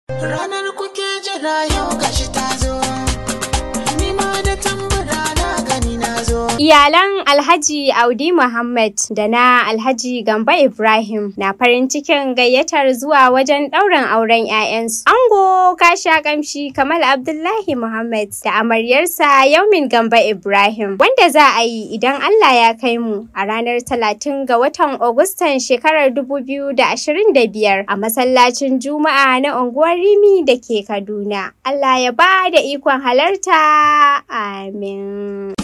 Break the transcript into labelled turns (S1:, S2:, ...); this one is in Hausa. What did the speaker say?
S1: Ranar kuke jira yau gashi ta zo, ni ma da tambura na gani na zo.
S2: Iyalan Alhaji Audi Muhammad da na Alhaji Gambo Ibrahim na farin cikin gayyatar zuwa wajen ɗaurin auren 'ya'yansu. Ango kasha kamshi Kamal Abdullahi Muhammad da amaryarsa Yaumin Gambo Ibrahim wanda za a yi idan Allah ya kai mu a ranar 30 ga watan Agustan shekarar 2025 a masallacin Juma'a na unguwar Rimi da ke Kaduna. Allah ya ba da ikon halarta. Amin.